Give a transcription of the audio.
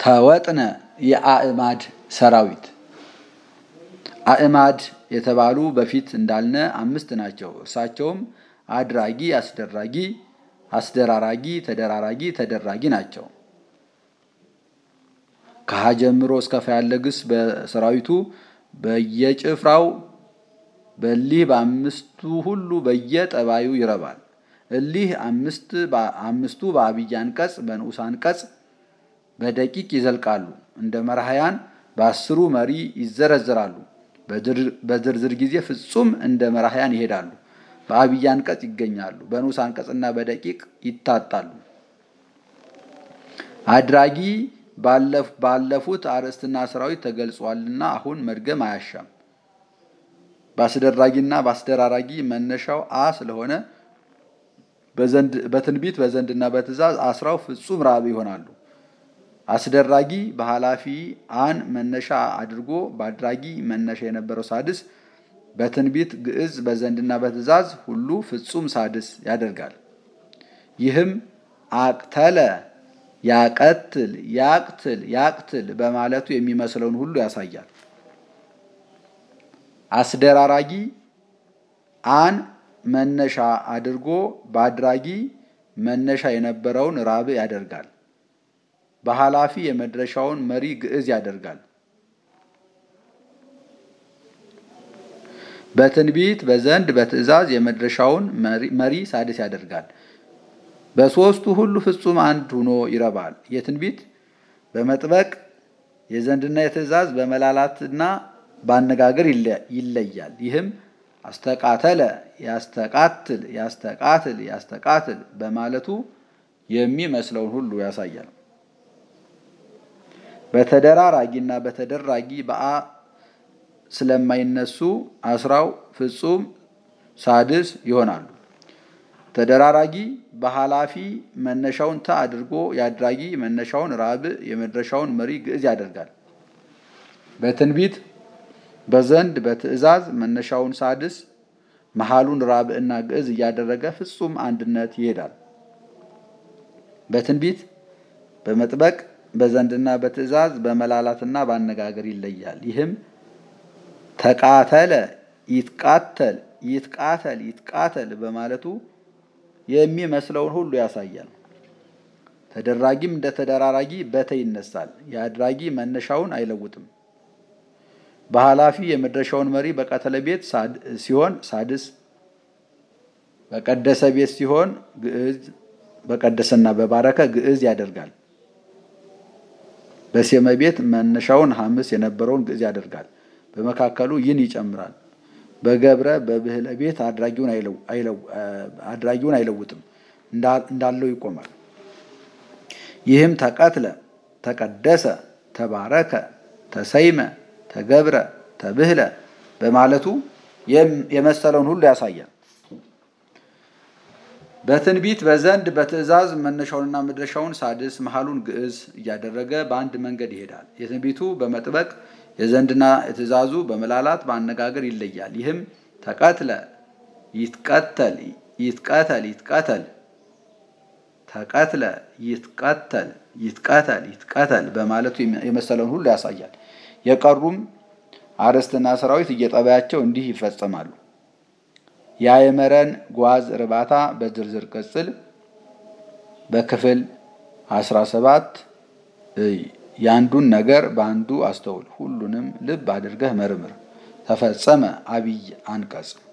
ከወጥነ የአእማድ ሰራዊት አእማድ የተባሉ በፊት እንዳልነ አምስት ናቸው። እርሳቸውም አድራጊ፣ አስደራጊ፣ አስደራራጊ፣ ተደራራጊ፣ ተደራጊ ናቸው። ከሀ ጀምሮ እስከ ፋ ያለ ግስ በሰራዊቱ በየጭፍራው በሊህ በአምስቱ ሁሉ በየጠባዩ ይረባል። እሊህ አምስቱ በአብይ አንቀጽ በንዑስ አንቀጽ በደቂቅ ይዘልቃሉ። እንደ መራሕያን በአስሩ መሪ ይዘረዘራሉ። በዝርዝር ጊዜ ፍጹም እንደ መራሕያን ይሄዳሉ። በአብይ አንቀጽ ይገኛሉ። በንዑስ አንቀጽና በደቂቅ ይታጣሉ። አድራጊ ባለፉት አርዕስትና ሰራዊት ተገልጿልና አሁን መድገም አያሻም። በአስደራጊና በአስደራራጊ መነሻው አ ስለሆነ በትንቢት በዘንድና በትእዛዝ አስራው ፍጹም ራብ ይሆናሉ። አስደራጊ በኃላፊ አን መነሻ አድርጎ በአድራጊ መነሻ የነበረው ሳድስ በትንቢት ግዕዝ በዘንድና በትእዛዝ ሁሉ ፍጹም ሳድስ ያደርጋል። ይህም አቅተለ፣ ያቀትል፣ ያቅትል፣ ያቅትል በማለቱ የሚመስለውን ሁሉ ያሳያል። አስደራራጊ አን መነሻ አድርጎ በአድራጊ መነሻ የነበረውን ራብ ያደርጋል። በኃላፊ የመድረሻውን መሪ ግዕዝ ያደርጋል። በትንቢት በዘንድ በትእዛዝ የመድረሻውን መሪ ሳድስ ያደርጋል። በሦስቱ ሁሉ ፍጹም አንድ ሆኖ ይረባል። የትንቢት በመጥበቅ የዘንድና የትእዛዝ በመላላትና በአነጋገር ይለያል። ይህም አስተቃተለ፣ ያስተቃትል፣ ያስተቃትል፣ ያስተቃትል በማለቱ የሚመስለውን ሁሉ ያሳያል። በተደራራጊና በተደራጊ በአ ስለማይነሱ አስራው ፍጹም ሳድስ ይሆናሉ። ተደራራጊ በኃላፊ መነሻውን ተ አድርጎ የአድራጊ መነሻውን ራብ የመድረሻውን መሪ ግዕዝ ያደርጋል። በትንቢት በዘንድ በትእዛዝ መነሻውን ሳድስ መሃሉን ራብ እና ግዕዝ እያደረገ ፍጹም አንድነት ይሄዳል። በትንቢት በመጥበቅ በዘንድና በትእዛዝ በመላላትና በአነጋገር ይለያል። ይህም ተቃተለ፣ ይትቃተል፣ ይትቃተል፣ ይትቃተል በማለቱ የሚመስለውን ሁሉ ያሳያል። ተደራጊም እንደ ተደራራጊ በተ ይነሳል። የአድራጊ መነሻውን አይለውጥም። በኃላፊ የመድረሻውን መሪ በቀተለ ቤት ሲሆን ሳድስ፣ በቀደሰ ቤት ሲሆን ግዕዝ፣ በቀደሰና በባረከ ግዕዝ ያደርጋል። በሴመ ቤት መነሻውን ሐምስ የነበረውን ግዕዝ ያደርጋል። በመካከሉ ይን ይጨምራል። በገብረ በብህለ ቤት አድራጊውን አይለውጥም፣ እንዳለው ይቆማል። ይህም ተቀትለ፣ ተቀደሰ፣ ተባረከ፣ ተሰይመ፣ ተገብረ፣ ተብህለ በማለቱ የመሰለውን ሁሉ ያሳያል። በትንቢት በዘንድ በትእዛዝ መነሻውንና መድረሻውን ሳድስ መሃሉን ግዕዝ እያደረገ በአንድ መንገድ ይሄዳል። የትንቢቱ በመጥበቅ የዘንድና የትእዛዙ በመላላት በአነጋገር ይለያል። ይህም ተቀትለ፣ ይትቀተል፣ ይትቀተል፣ ይትቀተል፣ ተቀትለ፣ ይትቀተል፣ ይትቀተል፣ ይትቀተል በማለቱ የመሰለውን ሁሉ ያሳያል። የቀሩም አርዕስትና ሰራዊት እየጠባያቸው እንዲህ ይፈጸማሉ። የአእመረን ጓዝ እርባታ በዝርዝር ቅጽል በክፍል 17 የአንዱን ነገር በአንዱ አስተውል፣ ሁሉንም ልብ አድርገህ መርምር። ተፈጸመ አብይ አንቀጽ